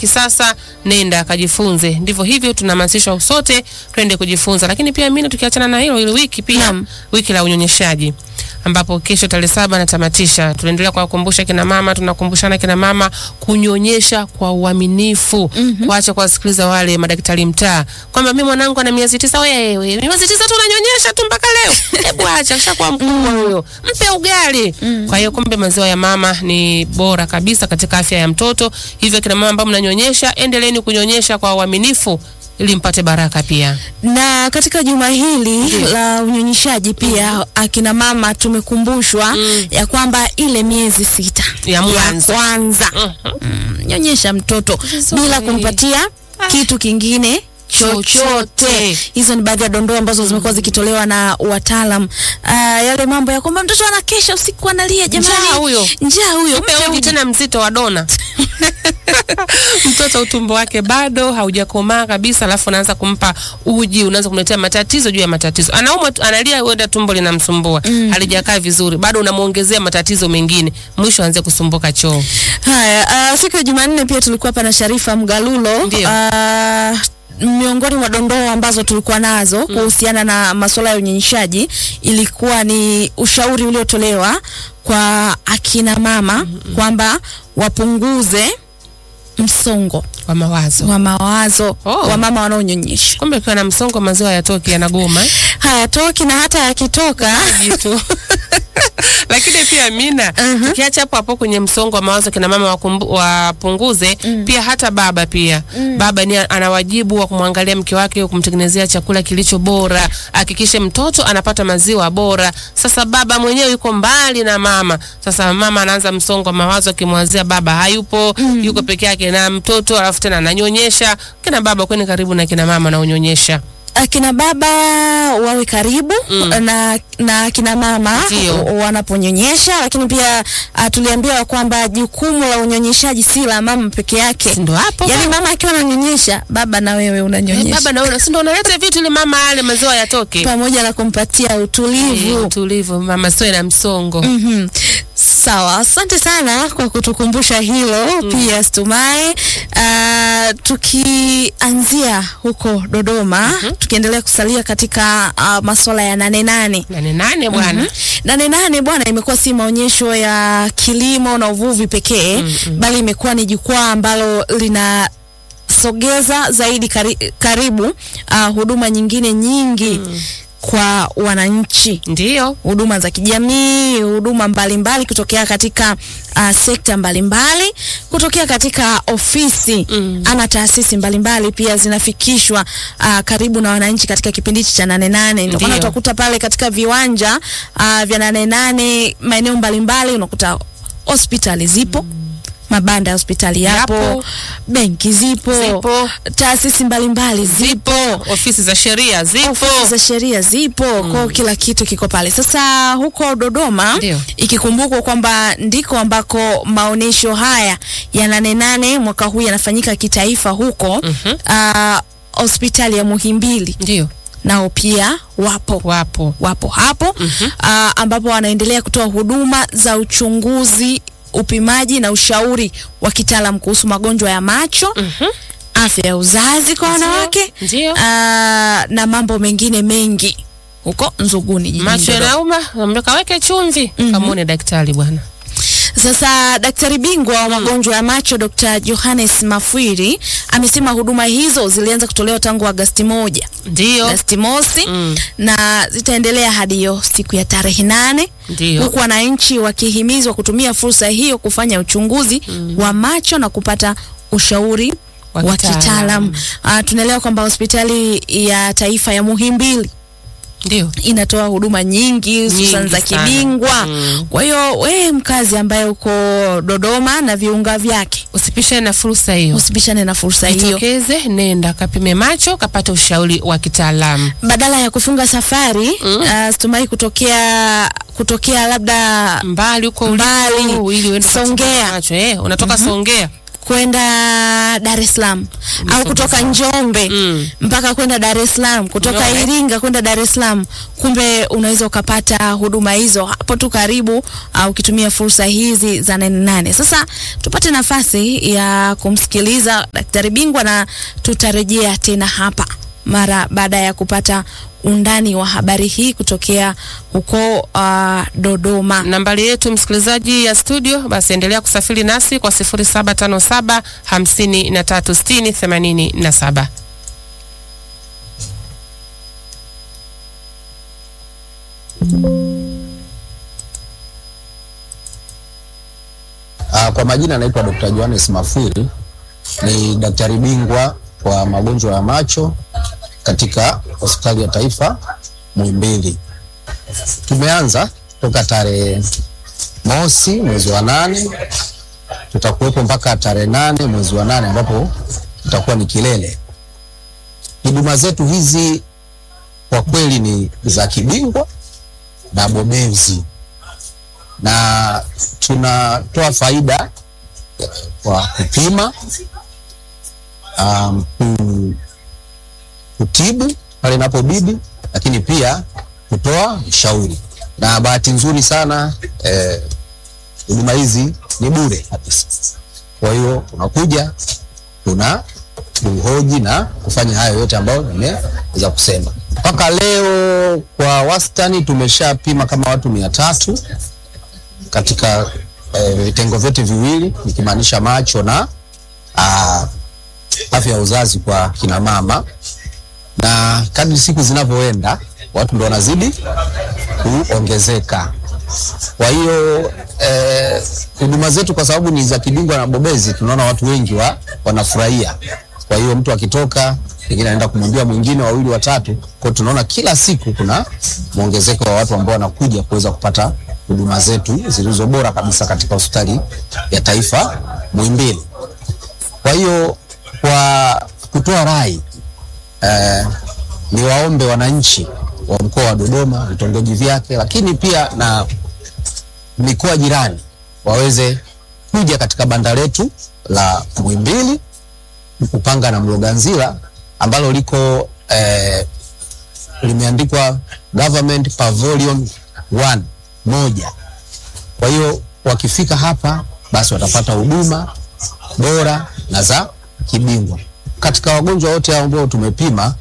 kisasa, nenda kajifunze. Ndivyo hivyo tunahamasishwa sote twende kujifunza. Lakini pia mimi tukiachana na hilo, ile wiki pia Naam. wiki la unyonyeshaji ambapo kesho tarehe saba natamatisha. Tunaendelea kuwakumbusha kina mama, tunakumbushana kina mama kunyonyesha kwa uaminifu, kuacha kuwasikiliza wale madaktari mtaa kwamba mimi mwanangu ana miezi tisa. Wewe miezi tisa tu unanyonyesha tu mpaka leo? Hebu acha, kishakuwa mkubwa huyo, mpe ugali. Kwa hiyo kumbe maziwa ya mama ni bora kabisa katika afya ya mtoto. Hivyo kina mama ambao mnanyonyesha, endeleeni kunyonyesha kwa uaminifu ili mpate baraka pia. na katika juma hili la unyonyeshaji pia akina mama tumekumbushwa ya kwamba ile miezi sita Ya mwanzo. kwanza mm, nyonyesha mtoto bila kumpatia kitu kingine chochote. Chochote. Hizo ni baadhi ya dondoo ambazo zimekuwa zikitolewa na wataalam. Ah, yale mambo ya kwamba mtoto anakesha usiku analia, jamani, Njaa huyo. njaa huyo, Mpe mpe uji uji. tena mzito wa dona. Mtoto utumbo wake bado haujakomaa kabisa, alafu unaanza kumpa uji, unaanza kumletea matatizo juu ya matatizo. Anaumwa, tu- analia, huenda tumbo linamsumbua, halijakaa vizuri, bado unamuongezea matatizo mengine, mwisho aanze kusumbuka choo. Haya, uh, siku ya Jumanne pia tulikuwa hapa na Sharifa Mgalulo. Ndio. Uh, miongoni mwa dondoo ambazo tulikuwa nazo kuhusiana na masuala ya unyonyeshaji ilikuwa ni ushauri uliotolewa kwa akina mama kwamba wapunguze msongo Kwa mawazo wa mawazo Oh. wa mama wanaonyonyesha. kumbe ukiwa na msongo wa maziwa yatoki, yanagoma eh? Hayatoki na hata yakitoka jitu lakini pia Mina, tukiacha hapo hapo kwenye msongo wa mawazo kina mama wakumbu, wapunguze pia hata baba pia baba ni ana wajibu wa kumwangalia mke wake, kumtengenezea chakula kilicho bora, hakikishe mtoto anapata maziwa bora. Sasa baba mwenyewe yuko mbali na mama, sasa mama anaanza msongo wa mawazo akimwazia baba hayupo, yuko peke yake na mtoto, alafu tena ananyonyesha. Kina baba kweni karibu na kina mama na unyonyesha akina baba wawe karibu na, na akina mama Ndio. wanaponyonyesha, lakini pia uh, tuliambiwa kwamba jukumu la unyonyeshaji si la mama peke yake. ndo hapo Yaani mama akiwa ananyonyesha, baba na wewe unanyonyesha baba naona si ndo unaleta vitu ili mama ale maziwa yatoke. pamoja na kumpatia utulivu. Eh, utulivu mama siwe na msongo Mhm. Sawa, asante sana kwa kutukumbusha hilo pia Stumai. Uh, tukianzia huko Dodoma, tukiendelea kusalia katika uh, masuala ya nane nane nane nane bwana nane nane bwana, imekuwa si maonyesho ya kilimo na uvuvi pekee bali imekuwa ni jukwaa ambalo linasogeza zaidi kari, karibu uh, huduma nyingine nyingi kwa wananchi ndio huduma za kijamii, huduma mbalimbali kutokea katika uh, sekta mbalimbali, kutokea katika ofisi Mm. ama taasisi mbalimbali pia zinafikishwa uh, karibu na wananchi katika kipindi hichi cha nane nane. Ndio maana Ndio. utakuta pale katika viwanja uh, vya nane nane maeneo mbalimbali unakuta hospitali zipo mabanda ya hospitali yapo, Yapo. benki zipo, Zipo. taasisi mbalimbali zipo, ofisi za sheria zipo ofisi za sheria zipo kwa kila kitu kiko pale. Sasa huko Dodoma Ndio. ikikumbukwa kwamba ndiko ambako maonyesho haya ya nane nane mwaka huu yanafanyika kitaifa huko Mhm. ah, hospitali ya Muhimbili ndio nao pia wapo wapo wapo hapo ah, ambapo wanaendelea kutoa huduma za uchunguzi, upimaji na ushauri wa kitaalam kuhusu magonjwa ya macho, Mhm. afya ya uzazi kwa wanawake ndio Ah, na mambo mengine mengi huko Nzuguni jijini macho Dodoma. yanauma ambia kaweke chumvi kamwone daktari bwana Sasa daktari bingwa wa magonjwa ya macho Dr. Johannes Mafwiri amesema huduma hizo zilianza kutolewa tangu Agasti moja ndio Agasti mosi Mm. na zitaendelea hadi hiyo siku ya tarehe nane ndio huku wananchi wakihimizwa kutumia fursa hiyo kufanya uchunguzi wa macho na kupata ushauri Wa wa kitaalam. kitaalam. Ah, tunaelewa kwamba hospitali ya taifa ya Muhimbili ndio inatoa huduma nyingi hususan Nyingi za sana. kibingwa. Mm. Kwa hiyo wewe mkazi ambaye uko Dodoma na viunga vyake, usipishane na fursa hiyo usipishane na fursa hiyo. jitokeze nenda kapime macho kapate ushauri wa kitaalamu Badala ya kufunga safari mm. Stumai kutokea kutokea labda mbali huko Mbali. uliko ili uende Songea. ukachukue macho eh unatoka Songea kwenda Dar es es Salaam au kutoka Njombe Mm. mpaka kwenda Dar es Salaam, kutoka Umeona? Iringa kwenda Dar es Salaam. Kumbe unaweza ukapata huduma hizo hapo tu karibu, au ukitumia fursa hizi za nane nane. Sasa tupate nafasi ya kumsikiliza daktari bingwa na tutarejea tena hapa mara baada ya kupata undani wa habari hii kutokea huko uh, Dodoma. Nambari yetu msikilizaji ya studio, basi endelea kusafiri nasi kwa 0757 5360 87. Ah, kwa majina naitwa Dr. Johannes Mafwiri, ni daktari bingwa wa magonjwa ya macho katika hospitali ya taifa Muhimbili. Tumeanza toka tarehe mosi mwezi wa nane, tutakuwepo mpaka tarehe nane mwezi wa nane ambapo tutakuwa ni kilele. Huduma zetu hizi kwa kweli ni za kibingwa na bobezi na tunatoa faida kwa kupima um, ku- kutibu pale inapobidi, lakini pia kutoa ushauri. Na bahati nzuri sana eh, huduma hizi ni bure kabisa. Kwa hiyo unakuja tuna kuhoji na kufanya hayo yote ambayo nimeweza kusema. Mpaka leo kwa wastani tumeshapima kama watu mia tatu katika eh, vitengo vyote viwili nikimaanisha macho na ah, afya ya uzazi kwa kina mama, na kadri siku zinavyoenda watu ndo wanazidi kuongezeka. Kwa hiyo eh, huduma zetu kwa sababu ni za kibingwa na bobezi, tunaona watu wengi wa, wanafurahia. Kwa hiyo mtu akitoka pengine anaenda kumwambia mwingine, wawili, watatu. Kwa hiyo tunaona kila siku kuna mwongezeko wa watu ambao wanakuja kuweza kupata huduma zetu zilizo bora kabisa katika hospitali ya taifa Muhimbili. Kwa hiyo kwa kutoa rai eh, ni waombe wananchi wa mkoa wa Dodoma, vitongoji vyake, lakini pia na mikoa jirani waweze kuja katika banda letu la Muhimbili, Upanga na Mloganzila ambalo liko eh, limeandikwa Government Pavilion 1 moja. Kwa hiyo wakifika hapa basi watapata huduma bora na za kibingwa. Katika wagonjwa wote hao ambao tumepima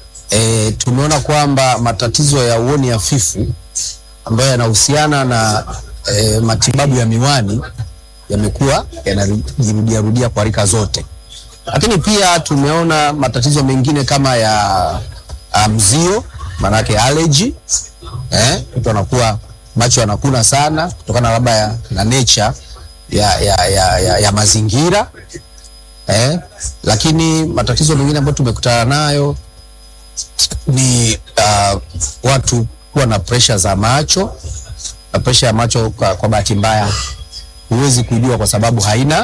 e, tumeona kwamba matatizo ya uoni hafifu ambayo yanahusiana na e, matibabu ya miwani yamekuwa yanajirudia rudia kwa rika zote, lakini pia tumeona matatizo mengine kama ya ah, mzio, maanake allergy eh, mtu anakuwa macho yanakuna sana kutokana labda ya, na nature ya, ya, ya, ya, ya mazingira eh, lakini matatizo mengine ambayo tumekutana nayo ni uh, watu kuwa na presha za macho na presha ya macho kwa, kwa bahati mbaya huwezi kujua kwa sababu haina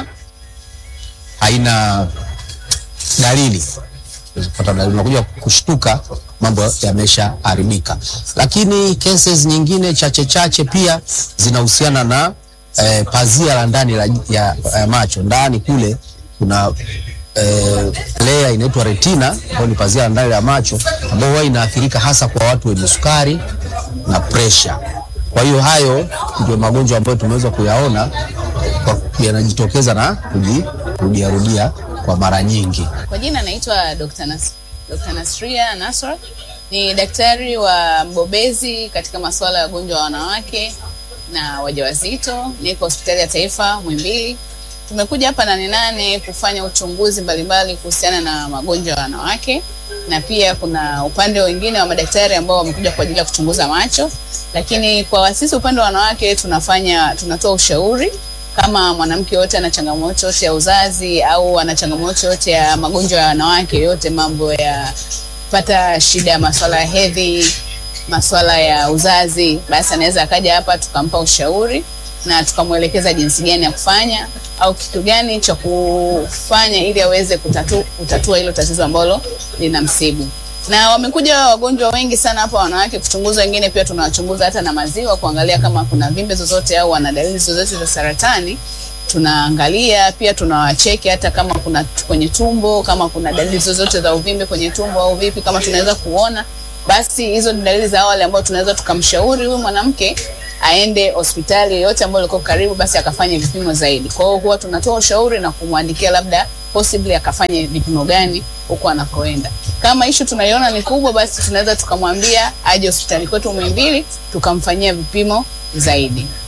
haina dalili kupata dalili, unakuja kushtuka mambo yameshaharibika. Lakini cases nyingine chache chache pia zinahusiana na eh, pazia la ndani la, ya, ya macho. Ndani kule kuna eh, layer inaitwa retina ambayo ni pazia la ndani la macho ambayo huwa inaathirika hasa kwa watu wenye sukari na pressure. Kwa hiyo hayo ndio magonjwa ambayo tumeweza kuyaona kwa- yanajitokeza na kujirudia rudia kwa mara nyingi. Kwa jina naitwa Dr. Nas Dr. Nasria Nasra. Ni daktari wa mbobezi katika masuala ya wagonjwa wa wanawake na wajawazito. Niko hospitali ya taifa Muhimbili. Tumekuja hapa Nane Nane kufanya uchunguzi mbalimbali kuhusiana na magonjwa ya wanawake, na pia kuna upande wengine wa madaktari ambao wamekuja kwa ajili ya kuchunguza macho, lakini kwa sisi upande wa wanawake tunafanya tunatoa ushauri kama mwanamke yote ana changamoto yote ya uzazi au ana changamoto yote ya magonjwa ya wanawake yote, mambo ya pata shida ya masuala ya hedhi, masuala ya uzazi, basi anaweza akaja hapa tukampa ushauri na tukamwelekeza jinsi gani ya kufanya au kitu gani cha kufanya ili aweze kutatu, kutatua hilo tatizo ambalo linamsibu. Na wamekuja wagonjwa wengi sana hapa wanawake kuchunguzwa, wengine pia tunawachunguza hata na maziwa kuangalia kama kuna vimbe zozote au wana dalili zozote za saratani tunaangalia pia tunawacheki hata kama kuna t- kwenye tumbo kama kuna dalili zozote za uvimbe kwenye tumbo au vipi kama tunaweza kuona basi hizo ni dalili za awali ambayo tunaweza tukamshauri huyu mwanamke aende hospitali yoyote ambayo liko karibu basi akafanye vipimo zaidi kwa hiyo huwa tunatoa ushauri na kumwandikia labda possibly akafanye vipimo gani huko anakoenda kama ishu tunaiona ni kubwa basi tunaweza tukamwambia aje hospitali kwetu Muhimbili tukamfanyia vipimo zaidi